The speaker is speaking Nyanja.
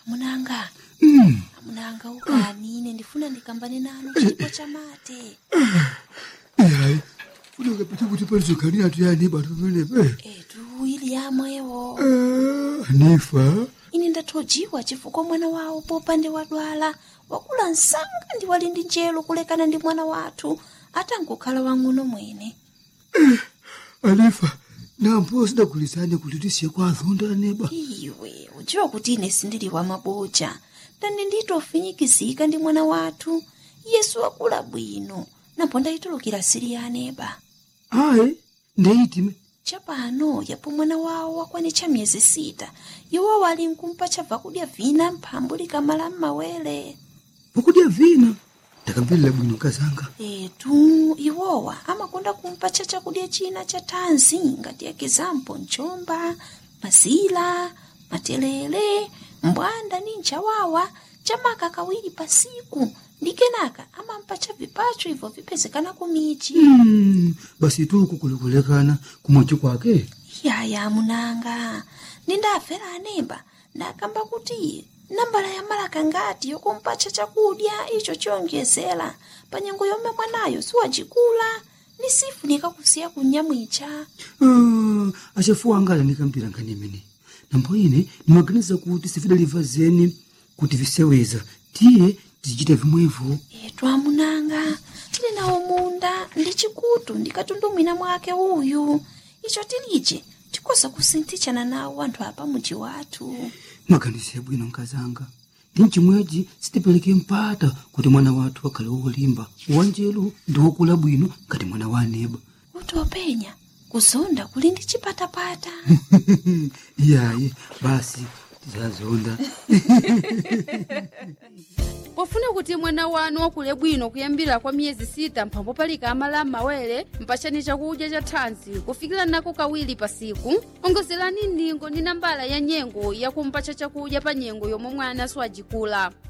amunanga Mm. amunanga ukani ine ndifuna ndikambane nanu chipo chamate Hayi. Funeka phethe ukuthi palizogani yathu yani bantu benepe. etu ili yamwewo Eh, Hanifa. ine ndathojiwa chifukwa mwana wawo popande wadwala wakula msanga ndi wali ndi njelo kulekana ndi mwana wathu atangokhala wang'ono mwene Hanifa. Nampo sidagulizane kuti tisiye kwa azonda neba. iwe udziwa kuti ine sindili wa maboja ndani nditofinyikizika ndi mwana wathu yesu wakula bwino napo ndayitulukira siri ya aneba Hayi. Ndeitime. chapano yapo mwana wawo wakwanitcha miyezi sita iwo wali nkumpa chabva kudya vina mphambu likamala m'mawere Pokudya vina. Ndakambirira bwino kazanga. etu iwowa amakonda kumpatcha chakudya china cha thanzi ngati ekizampo mchomba mazila matelele mbwanda ni nchawawa chamaka kawiri pasiku ndi kenaka amampatcha vipacho ibvo vipezekana kumichi Mm. Basi tu kukulekulekana kumwachi kwake. yaya munanga nindafera anemba ndakamba kuti nambala ya malaka ngati yokumpatcha chakudya icho chiyonjezera panyengo yomwe mwanayo siwacikula ni sifunika kusiya kunyamwicha Ah, achafuwa anga alanikampira nkhani imene nambo ine ndimaganiza kuti sifidaliva zeni kuti viseweza tiye tizichita vimwevo etu amunanga tili nawo munda ndi chikutu ndikatundumwina mwake uyu icho tilije tikoza kusinthichana nawo anthu apa muji wathu maganizo yabwino nkazanga ndi mchimwechi sitipereke mpata kuti mwana wathu akhale wolimba wanjelu ndi wokula bwino ngati mwana wa aneba kuti openya kuzonda kuli ndi chipatapata iyayi basi tizazonda pofuna kuti mwana wanu wakule bwino kuyambira kwa miyezi sita mphambo palika amala m'mawere mpachani chakudya cha thanzi kufikira nako kawiri pasiku ongozerani ndingo ndi nambala ya nyengo yakumpacha chakudya pa nyengo yomwe mwana siwajikula